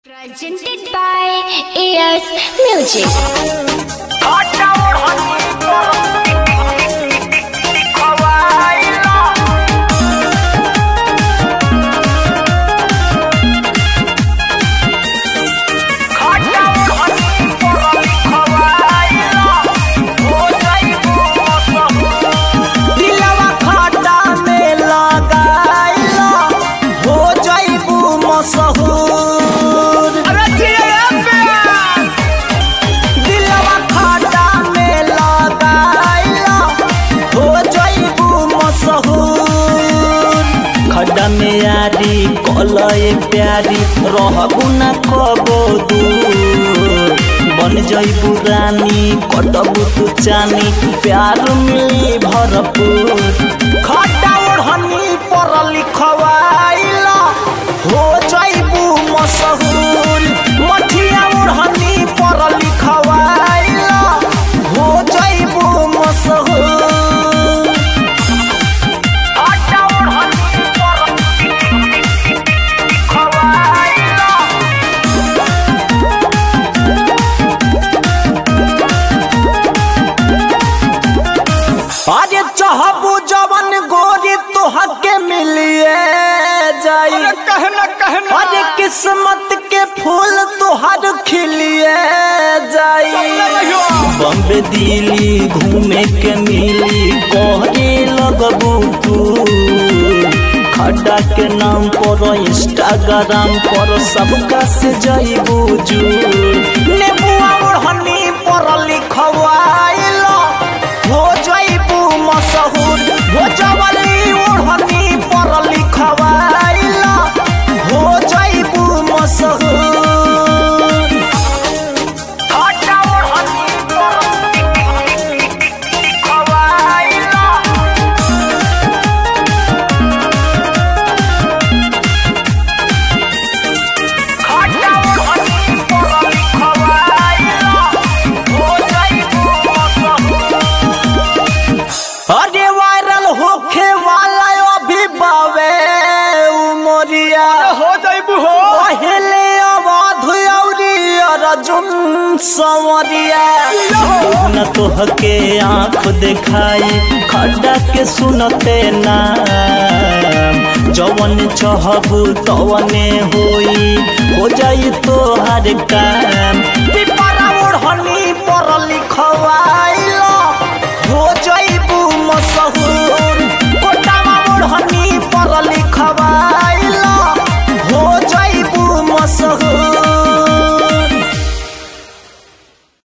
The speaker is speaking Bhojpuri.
Presented by AS Music. दिलवा खड्डा में लगाइला हो जाइबू मशहूर दिलवा खड्डा में लगाइला हो जाइबू मशहूर खड्डा में यारी कलए प्यारी रहबू न कबो दूर बन जइबू रानी कटबू तू चानी प्यार मिली भरपूर खड्डा ओढ़नी पर लिखवाइला हो जइबू मशहूर मठिया ओढ़नी पर लिखवाइला हो जइबू मशहूर खड्डा ओढ़नी पर लिखवाइला अरे चाहबू जवन गोरी तोहके मिलिए जाई कहना कहना अरे किस्मत के फूल तोहर खिलिए जाई बम्बे दिल्ली घूमे के मिली कहरे लगबू तू खड्डा के नाम पर इंस्टाग्राम पर सबका से जइबू जू नेबुआ ओढ़नी पर लिखवाइला हो जइबू मशहूर हो जवली ओढ़नी पर लिखवाइला हो जइबू मशहूर खड्डा ओढ़नी पर लिखवाइला खड्डा ओढ़नी पर लिखवाइला हो जइबू मशहूर अरे वायरल होखे वाला अभी बावे उमरिया हो जाइबू हो पहले अवध औरी अर्जुन संवरिया न तोहके आँख देखाई खड्डा के सुनते नाम जवन चहबू तवने होई हो जाई तोहर काम पिपरा ओढ़नी पर लिखवाई